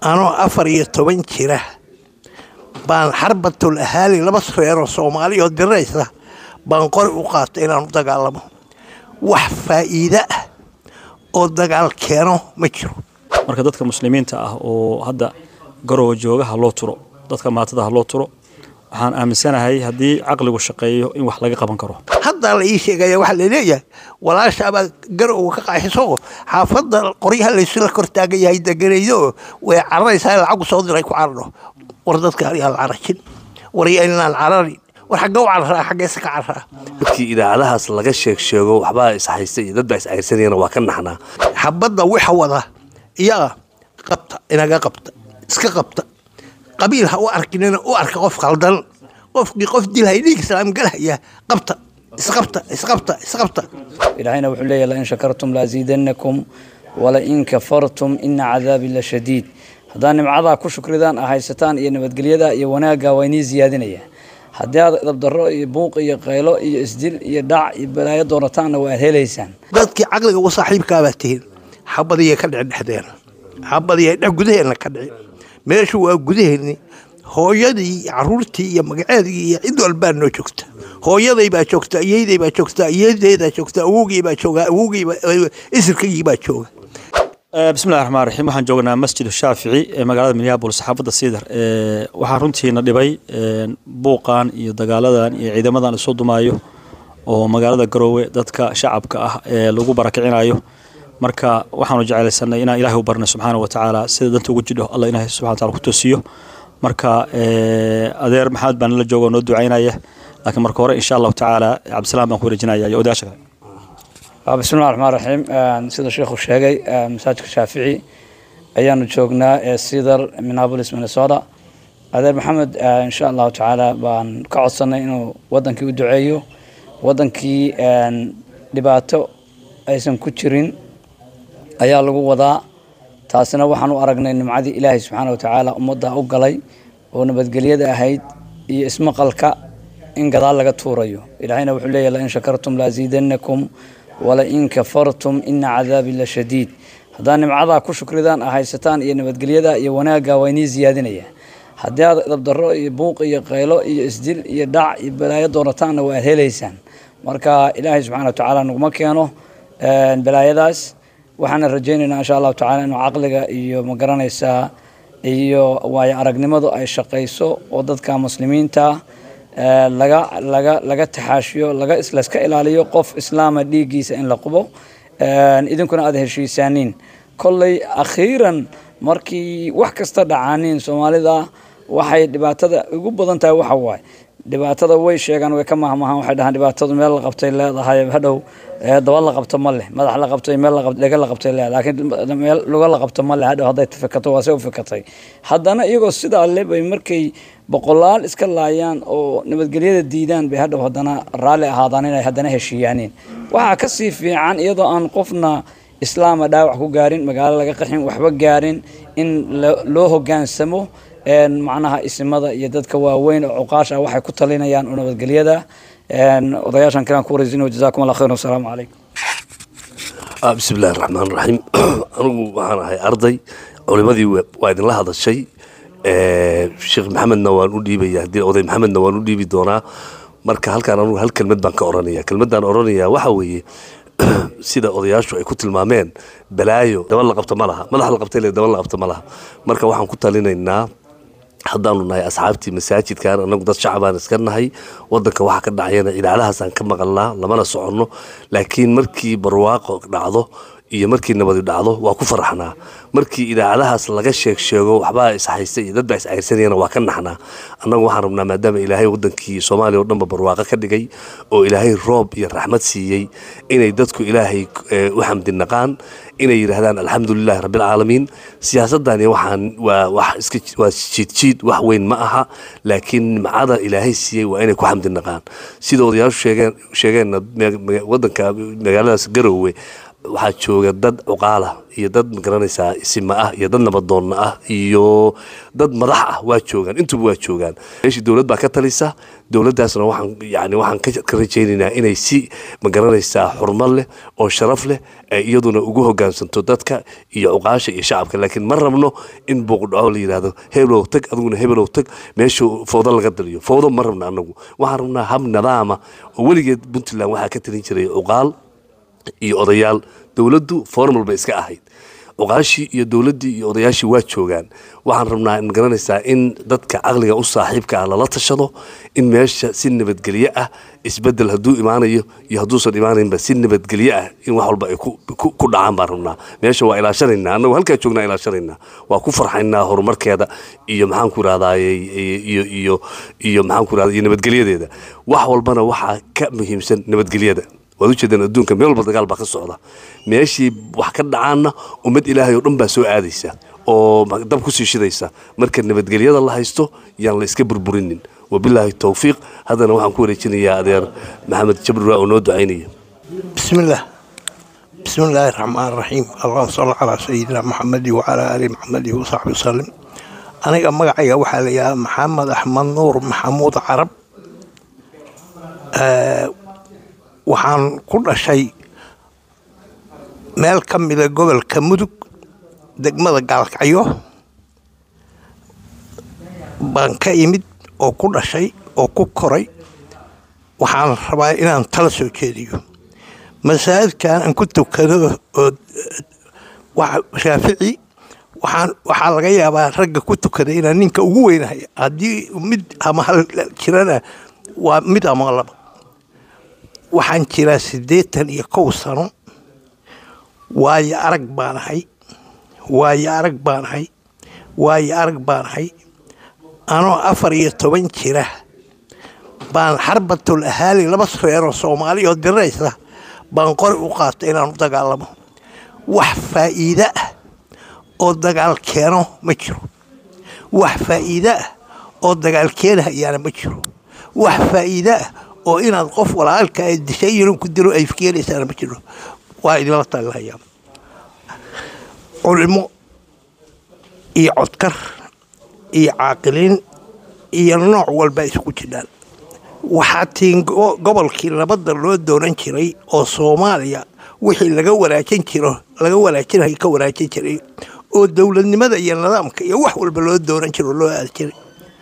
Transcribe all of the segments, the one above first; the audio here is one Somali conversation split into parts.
anoo afar iyo toban jira baan xarbatul ahaali laba reeroo soomaaliya oo diraysa baan qori u qaatay inaan u dagaalamo wax faa'iide ah oo dagaal keeno ma jiro marka dadka muslimiinta ah oo hadda garowa jooga ha loo turo dadka maatada ha loo turo waxaan aaminsanahay haddii caqligu shaqeeyo in wax laga qaban karo haddaa la ii sheegaya waxaa laleeyahay walaashaabaa garowa ka qaaxiso xaafadda qoryaha laysula kor taagan yahay deganaydo way cararaysaa lacagu soo diray ku cararo war dadka ayaan la carajin war yaynaan cararin war xagga u cararaa xaggeese ka cararaa markii idaacadahaas laga sheeg sheego waxbaa ishaysta iyo dad baa is cayrsanayana waa ka naxnaa xabadda waxa wada iyaga qabta inaga qabta iska qabta qabiil ha u arkinina u arka qof khaldan qofkii qof dilhay dhiig islaam galhaya qabta isqabta isqabta isqabta ilaahayna wuxuu leeyahy lain shakartum laaziidanakum walain kafartum ina cadaabi la shadiid haddaad nimcadaa ku shukridaan a haysataan iyo nabadgelyada iyo wanaagga waa inii ziyaadinaya haddii aad dabdaro iyo buuq iyo qaylo iyo isdil iyo dhac iyo balaayo doonataanna waa aad helaysaan dadkii caqliga u saaxiibkaabaa tihiin xabadiyay ka dhici dhexdeena xabadiyay dhex gudaheenna ka dhici meeshu waa gudaheenni hooyadii iyo caruurtii iyo magaceedii iyo cid walbaa noo joogta hooyaday baa joogta iyeyday baa joogta iyedeedaa joogta awowgii baa jooga awowgiiba isirkaygii baa jooga bismillahi raxmaan raxiim waxaan joognaa masjid shaafici ee magaalada minneabolis xaafadda siidar waxaa runtiina dhibay buuqan iyo dagaaladan iyo ciidamadan isoo dumaayo oo magaalada garoowe dadka shacabka ah ee lagu barakicinayo marka waxaanu jeclaysanay inaan ilahay u barnay subxaana wa tacaala sida danta ugu jidho alla ilahay subxana wa taala ku toosiyo marka adeer maxamed baan nala jooga oo noo ducaynaya laakiin marka hore insha allahu tacaala cabdisalaam baan ku wareejinaya iyo odayaasha kale bismillahi raxmaan raxiim sida sheekhu sheegay masaajidka shaafici ayaanu joognaa ee sidar minneapolis minnesota adeer maxamed insha allahu tacaala baan ka codsanay inuu wadankii u duceeyo wadankii dhibaato aysan ku jirin ayaa lagu wadaa taasina waxaan u aragnay nimcadii ilaahay subxaana wa tacaala ummadda u galay oo nabadgelyada ahayd iyo ismaqalka in gadaal laga tuurayo ilaahayna wuxuu leeyahy lain shakartum laaziidanakum walain kafartum ina cadaabi la shadiid haddaad nimcadaa ku shukridaan a haysataan iyo nabadgelyada iyo wanaagga waa inii ziyaadinaya haddii aad dabdaro iyo buuq iyo qaylo iyo isdil iyo dhac iyo balaayo doonataanna waa aad helaysaan marka ilaahay subxana wa tacaala naguma keeno balaayadaas waxaana rajaynaynaa insha allahu tacala inuu caqliga iyo magaranaysaa iyo waayo aragnimadu ay shaqayso oo dadka muslimiinta laga laga laga taxaashiyo laga layska ilaaliyo qof islaama dhiiggiisa in la qubo idinkuna aada heshiisaaniin kolley akhiiran markii wax kasta dhacaaniin soomaalida waxay dhibaatada ugu badan tahay waxa waaye dhibaatada way sheegaan way ka mahmahaan waxay dhahaan dhibaatadu meel la qabtay leedahay hadhow daba la qabto ma leh madax la qabtay meel dhega la qabtay leedahay laakiin meel luga la qabto ma leh hadhow hadday fikato waa se u fikatay haddana iyagoo sidaa le bay markay boqolaal iska laayaan oo nabadgelyada diidaan bay hadhow haddana raalli ahaadaan inay haddana heshiiyaaniin waxaa ka sii fiican iyadoo aan qofna islaama dhaawac ku gaarin magaalo laga qaxin waxba gaarin in loo hogaansamo macnaha isimada iyo dadka waaweyn oo cuqaasha waxay ku talinayaan oo nabadgelyada odayaashan kalaan ku wareysino jazakum allah khayr wasalaamu calaykum bismi illahi raxmaan raxiim anigu waxaan ahay arday culimadii waa idinla hadashay sheekh maxamedna waan u dhiibaya haddii oday maxamedna waan u dhiibi doonaa marka halkaan anugu hal kelmad baan ka oranaya kelmaddaan oranaya waxa weeye sida odayaashu ay ku tilmaameen balaayo daba la qabto ma laha madax la qabtay le daba la qabto ma laha marka waxaan ku talinaynaa haddaanu nahay asxaabtii masaajidkan anagu dad shacabaan iska nahay wadanka waxa ka dhacayana idaacadahaasaan ka maqalnaa lamana soconno laakiin markii barwaaqo dhacdo iyo markii nabadi dhacdo waa ku faraxnaa markii idaacadahaas laga sheeg sheego waxbaa ishaysta iyo dad baa is cayrsanayana waa ka naxnaa annagu waxaan rabnaa maadaama ilaahay wadankii soomaaliya oo dhanba barwaaqo ka dhigay oo ilaahay roob iyo raxmad siiyey inay dadku ilaahay u xamdi naqaan inay yidhaahdaan alxamdulilahi rabbilcaalamiin siyaasadani waxaan waa wax iska waa jiidjiid wax weyn ma aha laakiin nimcada ilaahay siiyey waa inay ku xamdi naqaan sida odayaashu sheegeen sheegeenna wadanka magaaladaas garoowe waxaa jooga dad cuqaala iyo dad magaranaysaa isima ah iyo dad nabadoonna ah iyo dad madax ah waa joogaan intuba waa joogaan meeshii dowlad baa ka talisa dowladdaasna waxaan yani waxaan ka ka rajaynaynaa inay si magaranaysaa xurmad leh oo sharaf leh ee iyaduna ugu hogaansanto dadka iyo cuqaasha iyo shacabka laakiin ma rabno in buuqdhaco la yidhaahdo hebelow tag adiguna hebelow tag meesha fowdo laga daliyo fowdo ma rabna anagu waxaan rabnaa hab nidaama oo weligeed puntland waxaa ka talin jiray cuqaal iyo odayaal dowladdu formal bay iska ahayd cuqaashii iyo dowladdii iyo odayaashii waa joogaan waxaan rabnaa in garanaysaa in dadka caqliga u saaxiibka ah lala tashado in meesha si nabadgelyo ah isbedel hadduu imaanayo iyo hadduusan imaanaynba si nabadgelyo ah in wax walba ay ku- ku ku dhacaan baan rabnaa meesha waa ilaashanaynaa annagu halkaa joognaa ilaashanaynaa waa ku farxaynaa horumarkeeda iyo maxaan ku irahdaye iyo iyo iyo maxaan ku irahda iyo nabadgelyadeeda wax walbana waxaa ka muhiimsan nabadgelyada waad ujeedaan adduunka meel walba dagaal baa ka socda meeshii wax ka dhacaanna ummad ilaahay oo dhan baa soo aadaysa oo ma- dab kusii shidaysa marka nabadgelyada la haysto yaan la iska burburinin wabilaahi towfiiq haddana waxaan ku wareejinayaa adeer maxamed jabri waa oo noo ducaynaya بسم الله بسم الله الرحمن الرحيم اللهم صل على سيدنا محمد وعلى آل محمد وصحبه وسلم aniga magacayga waxaa la yidhaha maxamed axmed nuur maxamuud carab Eh, waxaan ku dhashay meel ka mida gobolka mudug degmada gaalkacyo baan ka imid oo ku dhashay oo ku koray waxaan rabaa inaan tala soo jeediyo masaajidkan aan ku tukado oo wa- shaafici waxaan waxaa laga yaabaa ragga ku tukada inaan ninka ugu weynahay haddii mid ama hal jirana waa mid ama laba waxaan jiraa siddeetan iyo kow sano waayo arag baan ahay waayo arag baan ahay waayo arag baan ahay anoo afar iyo toban jira baan xarbatul ahaali laba reeroo soomaali oo diraysa baan qori u qaatay inaan u dagaalamo wax faa'iide ah oo dagaal keeno ma jiro wax faa'iide ah oo dagaal keenahayaana ma jiro wax faa'iide ah oo inaad qof walaalka ee dishay inuu ku dilo ay keenaysaana ma jiro waa idinla talilahayaa culimo iyo codkar iyo caaqiliin iyo nooc walba isugu jiraan waxaa tiin go- gobolkii nabadda loo doonan jiray oo soomaaliya wixii laga wanaajin jiro laga wanaajinayo ka wanaajin jiray oo dowladnimada iyo nidaamka iyo wax walba loo doonan jiro loo aadi jiray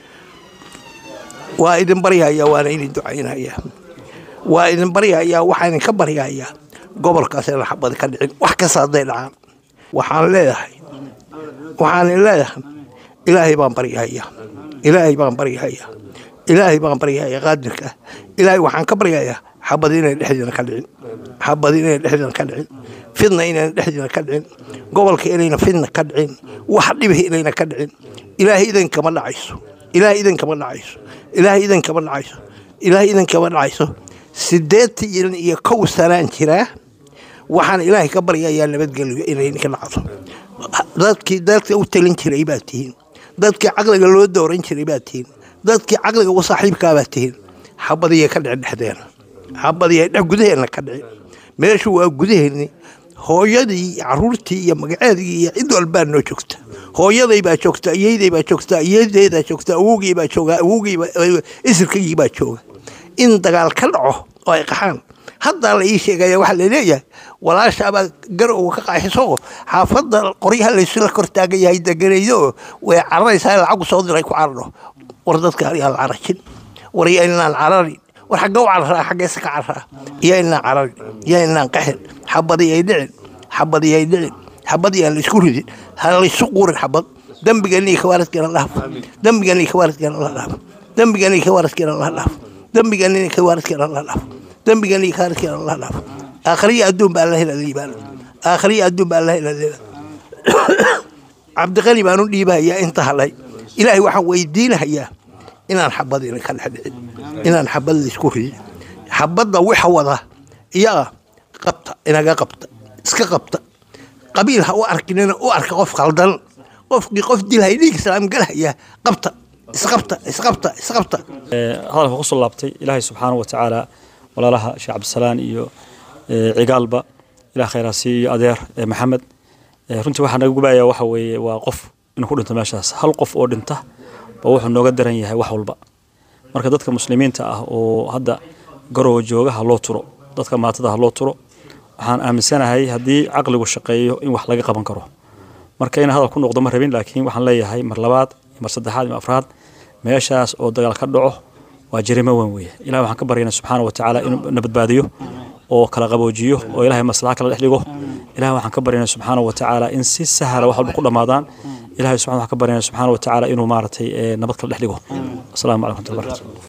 waa idin baryahayaa waana idin ducaynayaa waa idin baryahayaa waxaa idinka baryahayaa gobolkaas inaan xabad ka dhicin wax kasta hadday dhacaan waxaan leedahay waxaan leedahay ilaahay baan baryahayaa ilaahay baan baryahayaa ilaahay baan baryahayaa qaadirka ah ilaahay waxaan ka baryahayaa xabad inay dhexdeena ka dhicin xabad inay dhexdeena ka dhicin fidna inayna dhexdeena ka dhicin gobolka inayna fidna ka dhicin wax dhibih inayna ka dhicin ilaahay idankama dhacayso ilaahay idankama dhacayso ilaahay idankama dhacayso ilaahay idankama dhacayso sideetan iyo kow sanaan jiraa waxaan ilaahay ka baryayaa nabadgelyo inay ka dhacdo dadkii dadka u talin jiray baad tihiin dadkii caqliga loo dooran jiray baad tihiin dadkii caqliga u saaxiibkaa baad tihiin xabadiyay ka dhicin dhexdeena xabadiyay dhex gudaheena ka dhicin meeshu waa gudaheenni hooyadii caruurtii iyo magaceedii iyo cid walbaa noo joogta hooyaday baa joogta iyeyday baa joogta iyeydeydaa joogta awowgii baa jooga awowgii isirkaygii baa jooga in dagaal ka dhaco oo ay qaxaan haddaa la ii sheegaya waxaa laleeyahay walaashaabaa garowa ka qaaxiso xaafadda qoryaha laysula kor taagan yahay deganaydo way cararaysaa lacagu soo diray ku cararo war dadka yaa la carajin war yaa inaan cararin war xagga u cararaa xaggeesa ka cararaa yaa inaan cararin yaa inaan qaxin xabadi ay dhicin xabadi ay dhicin xabadi aan laysku ridin ha laysu qurin xabad dembigani kawaaradkeena la dhaafo dembigani kawaaradkeena la dhaafo dembigani kawaaradkeena la dhaafo dembigani kawaaradkeena la dhaafo dembigani kawaaradkeena la dhaafo aakhriya adduun baa la hela liibaan aakhriya adduun baa la hela liibaan cabdiqani baan u dhiibahayaa inta halay ilaahay waxaan weydiinahayaa inaan xabad idinka dhex dhicin inaan xabad laysku ridin xabadda waxa wada iyaga qabta inaga qabta iska qabta qabiil ha u arkinina u arka qof khaldan qofkii qof dilhay dhiig islaam galhaya qabta isqabta isqabta isqabta hadalka ku soo laabtay ilaahay subxaanahu wa tacaala walaalaha sheekh cabdisalaan iyo cigaalba ilaah khayraa siiyo adeer ee maxamed Ee, runtii waxaa naga gubaya waxa weeye waa qof inuu ku dhinto meeshaas hal qof oo dhinta ba wuxuu nooga daran yahay wax walba marka dadka muslimiinta ah oo hadda garowa jooga ha loo turo dadka maatada ha loo turo waxaan aaminsanahay haddii caqligu shaqeeyo in wax laga qaban karo marka in hadal ku noqdo ma rabin laakiin waxaan leeyahay mar labaad iyo mar saddexaad iyo mar afraad meeshaas oo dagaal ka dhaco waa jarimo weyn weeye ilahi waxaan ka baryaynaa subxaana wa tacaala inuu na badbaadiyo oo kala qaboojiyo oo ilahay maslaxa kala dhex dhigo ilahi waxaan ka baryaynaa subxaana wa tacaala in si sahla wax walba ku dhammaadaan ilahay subxana waxaan ka baryaynaa subxaana wa tacaala inuu maaragtay eh, nabad kala dhex dhigo asalaamu calaykum waraxmatullahi wabarakatu